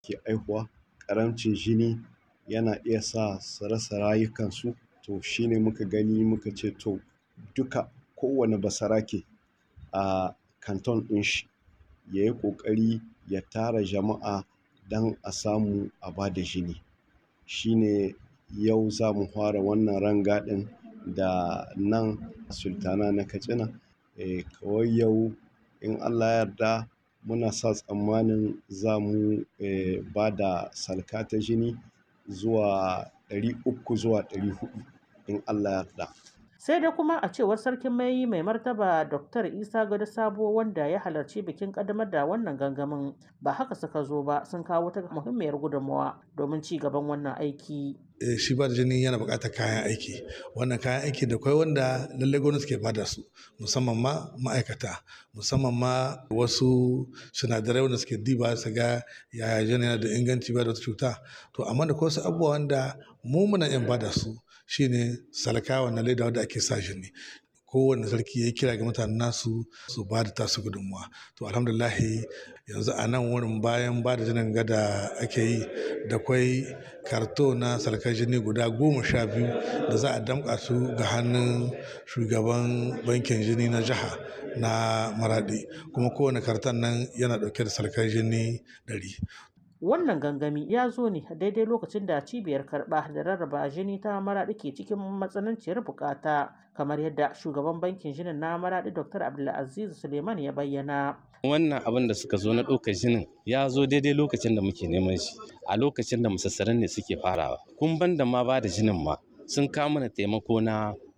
ke aihuwa ƙaramcin jini yana iya sa su rasa rayukansu to shine muka gani muka ce to duka kowane basarake a kanton ɗin shi ya yi ƙoƙari ya tara jama'a don a samu a ba da jini shine yau za mu fara wannan rangadin da nan sultana na katsina eh kawai yau in allah ya yarda muna sa tsammanin za mu eh ba da salka ta jini zuwa ɗari uku zuwa ɗari huɗu in allah ya yarda sai dai kuma a cewar sarkin mai mai martaba dr isa gado sabo wanda ya halarci bikin kaddamar da wannan gangamin ba haka suka zo ba sun kawo ta muhimmiyar gudunmawa domin ci gaban wannan aiki shi ba da jini yana buƙatar kayan aiki wannan kayan aiki da kwai wanda lallai gwamnati ke bada su musamman ma ma'aikata musamman ma wasu sinadarai wanda suke diba su ga yaya jini yana da inganci ba da wata cuta to amma da wasu abubuwa wanda mu muna yin bada su shine salka wannan leda wanda ake sa jini kowane sarki ya kira ga mutanen nasu su ba da tasu gudunmuwa to alhamdulahi yanzu a nan wurin bayan ba da jinin gada ake yi da kwai karto na sarkar jini guda goma sha biyu da za a damƙa su ga hannun shugaban bankin jini na jiha na maradi kuma kowane karton nan yana ɗauke da sarkar jini ɗari wannan gangami ya zo ne daidai lokacin da cibiyar karɓa da rarraba jini ta maraɗi ke cikin matsananciyar bukata kamar yadda shugaban bankin jinin na maraɗi dr abdulaziz suleiman ya bayyana wannan abin da suka zo na ɗaukar jinin ya zo daidai lokacin da muke neman shi a lokacin da musassaran ne suke farawa kun ban da ma ba da jinin ma sun kawo mana taimako na